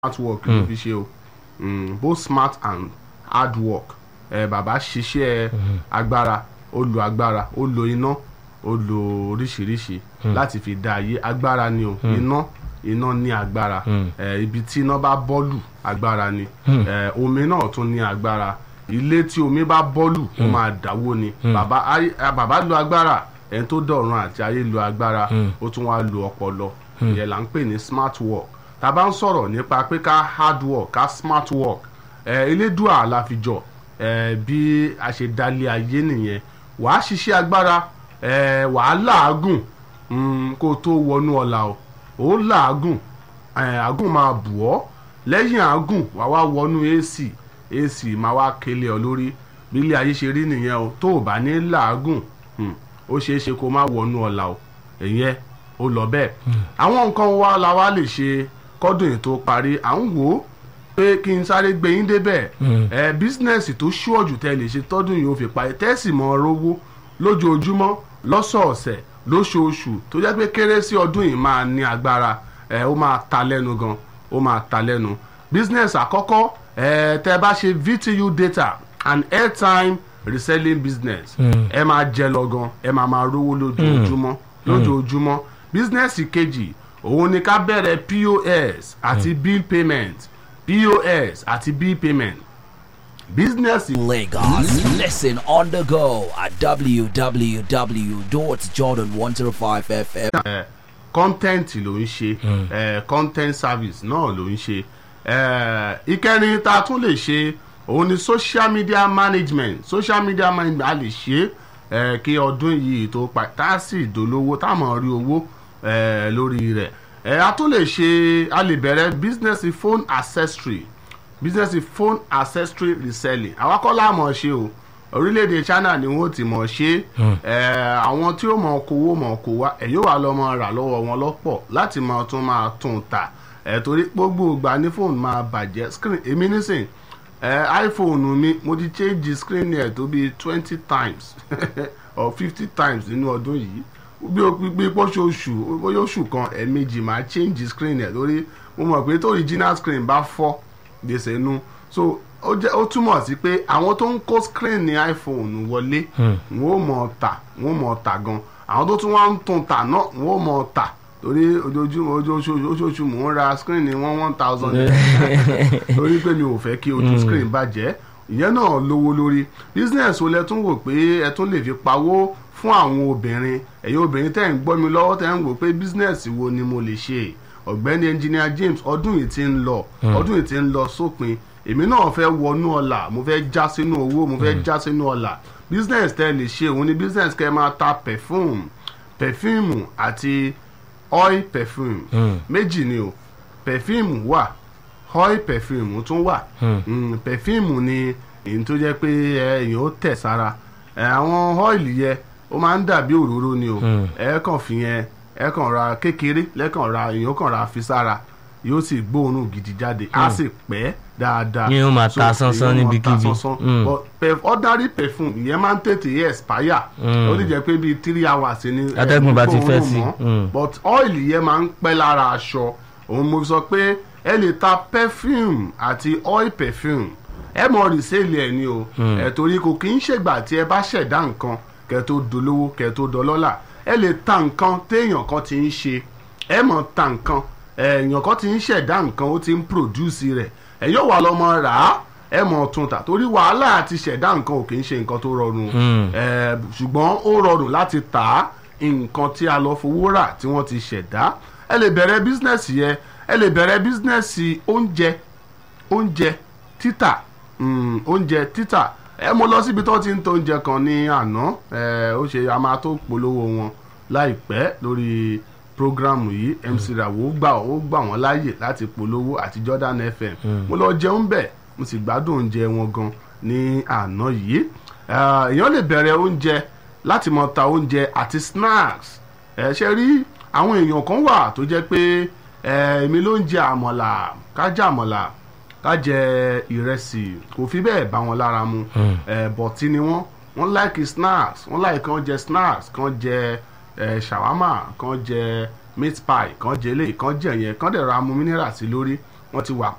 smart work ló fi ṣe o Mm, both smart and hard work ẹ bàbá ṣiṣẹ́ agbára ó lo agbára ó lo iná ó lo oríṣiríṣi láti fi dá ayé agbára ni o iná iná ní agbára ẹ ibi tí iná bá bọ́ọ̀lù agbára ni ẹ omi náà tún ní agbára ilé tí omi bá bọ́ọ̀lù ó máa dáwó ni bàbá ayé- ah, bàbá lo agbára ẹni tó dọ̀run àti ayé lo agbára ó tún wá lo ọpọlọ ìyẹn là ń pè ní smart work tá a bá ń sọ̀rọ̀ nípa pé ká hard work ká smart work ẹ elédùà la fi jọ ẹ bí a ṣe dálé ayé nìyẹn wàá ṣiṣẹ́ agbára ẹ wàá làágùn mm, kó o tó wọnú ọ̀la o ó làágùn ẹ àgùn máa bù ọ́ lẹ́yìn àgùn wàá wá wọnú AC AC máa wá kélé ọ lórí bí ilé ayé ṣe rí nìyẹn o tó o bá ní làágùn mm, ó ṣeé ṣe kó má wọnú ọ̀la o ìyẹn ó lọ bẹ́ẹ̀ àwọn nǹkan wa la wá lè ṣe kọ́dún yìí tó parí à ń wò ó pé kí n sáré gbé yín débẹ̀ ẹ bísínẹ́sì tó ṣúọ̀jù tẹ́ lè ṣe tọ́dún yìí ó fi parí tẹ́sì mọ́ rówó lójoojúmọ́ lọ́sọ̀ọ̀sẹ̀ lóṣooṣù tó jẹ́ pé kérésì ọdún yìí máa ní agbára ẹ ó máa ta lẹ́nu gan ó máa ta lẹ́nu bísínẹ́sì àkọ́kọ́ ẹ tẹ́ bá ṣe VTU data and airtime reselling business ẹ máa jẹ lọ gan ẹ máa máa rówó lójoojúmọ́ lójoojúmọ́ bísínẹ́sì kejì òun ni ká bẹ̀rẹ̀ POS àti bill payment POS àti bill payment bísínẹ́sì Lagos. Listen on the go at www.jordan105fm. kọ́ńtẹ́ǹtì ló ń ṣe eh, content service náà ló ń ṣe Eh, ìkẹrin tá a tún lè ṣe òun ni social media management social media management a lè ṣe eh, kí ọdún yìí tó pa tá a sì dolówó tá a mọ̀ rí owó eh, lórí rẹ̀ Eh, a tún lè ṣe a lè bẹ̀rẹ̀ business phone accessory business phone accessory reselling àwa kọ́ la mọ̀ ṣe o orílẹ̀-èdè China ni wọ́n ti mọ̀ ṣe é àwọn tí ó mọ̀ kówó mọ̀ kó wá ẹ̀ yóò wá lọ mọ̀ rà lọ́wọ́ wọn lọ́pọ̀ láti mọ̀ tún máa tún ta ẹ̀ torí gbogbo ìgbà ní fóònù máa bàjẹ́ screen èmi nísìn ẹ̀ iPhone mi mo ti change screen ẹ̀ tó bíi twenty times or fifty times nínú ọdún yìí bí o bí pọ́ṣoṣù bóyá oṣù kan ẹ̀ẹ̀mejì máa change screen ẹ̀ lórí mo mọ̀ pé tó original screen bá fọ́ gbèsè nu so ó jẹ́ ó túmọ̀ sí pé àwọn tó ń kó screen ní iPhone wọlé wọn ò mọ̀ tà wọn ò mọ̀ tà gan àwọn tó tún wá ń tún tà náà wọn ò mọ̀ tà torí ojoojúmọ́ ojoojúmọ́ ojoojúmọ́ mò ń ra screen ní one one thousand torí pé mi ò fẹ́ kí ojú screen bàjẹ́ ìyẹn náà lówó lórí business wo lẹ tún wò pé ẹ tún lè fi pawó fún àwọn obìnrin ẹ̀yin obìnrin tẹ́ ń gbọ́ mi lọ́wọ́ tẹ́ ń wò pé business wo ni mo lè ṣe ọ̀gbẹ́ni engineer James ọdún yìí ti ń lọ ọdún yìí ti ń lọ sópin èmi náà fẹ́ wọnú ọ̀la mo fẹ́ já sínú owó mo fẹ́ já sínú ọ̀la business tẹ́ lè ṣe òun ni business kẹ́ máa ta perfume perfume àti oil perfume méjì ni o perfume wà oil perfume tún wà Mm, perfume ni èyí tó jẹ́ pé ẹ, èèyàn ó tẹ̀ sára ẹ, àwọn oil yẹ ó máa ń dàbí òróró ni o ẹ kàn fi yẹn ẹ kàn ra kékeré lẹ́kàn ra èèyàn kàn ra fi sára yóò sì gbóòórùn gidi jáde á sì pẹ́ dáadáa Yín ó máa So, ta sánsán èèyàn máa ta níbikíbi. sánsán. Mm. But perf- ordinary perfume ìyẹn máa ń tètè expire ó lè jẹ́ pé bíi three hours ni ẹ, Atẹ́gùn bá ti kò fẹ́ rùn sí. mọ́. Mm. but oil yẹn máa ń pẹ́ lára aṣọ òun mo sọ pé ẹ lè ta perfume àti oil perfume ẹ mọ rìsẹ́ẹ̀lì ẹ̀ ni o ẹ̀ torí kò kì í ṣègbà tí ẹ bá ṣẹ̀dá nǹkan kẹ́ tó dolówó kẹ́ tó dọlọ́là ẹ lè ta nǹkan téèyàn kan ti ń ṣe ẹ mọ̀ ta nǹkan èèyàn kan ti ń ṣẹ̀dá nǹkan ó ti ń produce rẹ̀ ẹ yóò wà lọ́mọ rà á ẹ mọ̀ tún tà torí wàhálà àti ṣẹ̀dá nǹkan ò kì í ṣe nǹkan tó rọrùn ẹ ṣùgbọ́n ó rọrùn láti tà á nǹkan tí a lọ fowó rà tí wọ́n ti ṣẹ̀dá ẹ lè bẹ̀rẹ̀ bísínẹ́sì yẹn ẹ lè bẹ̀rẹ̀ bísínẹ́sì oúnjẹ oúnjẹ títà mm, oúnjẹ títà ẹ mo lọ síbi tó ti ń ta oúnjẹ kan ní àná ẹ ó ṣe a máa tó polówó wọn láìpẹ́ lórí programu yìí MC Rawo gbà ó gbà wọ́n láàyè láti polówó àti Jordan FM mo lọ jẹun bẹ̀ mo sì gbádùn oúnjẹ wọn gan ní àná yìí Eh, èèyàn lè bẹ̀rẹ̀ oúnjẹ láti mọ ta oúnjẹ àti snacks ẹ ṣe rí àwọn èèyàn kan wà tó jẹ́ pé ẹ, èmi ló ń jẹ àmọ̀là ká jẹ àmọ̀là ká jẹ ìrẹsì kò fi bẹ́ẹ̀ bá wọn lára mu ẹ, bọ̀tí ni wọ́n wọ́n láìkì snacks wọ́n láìkì kan jẹ snacks kan jẹ ẹ, shawarma kan jẹ meat pie kan jẹ eléyìí kan jẹ yẹn kan dẹ̀ ra mu mineral sí lórí wọ́n ti wà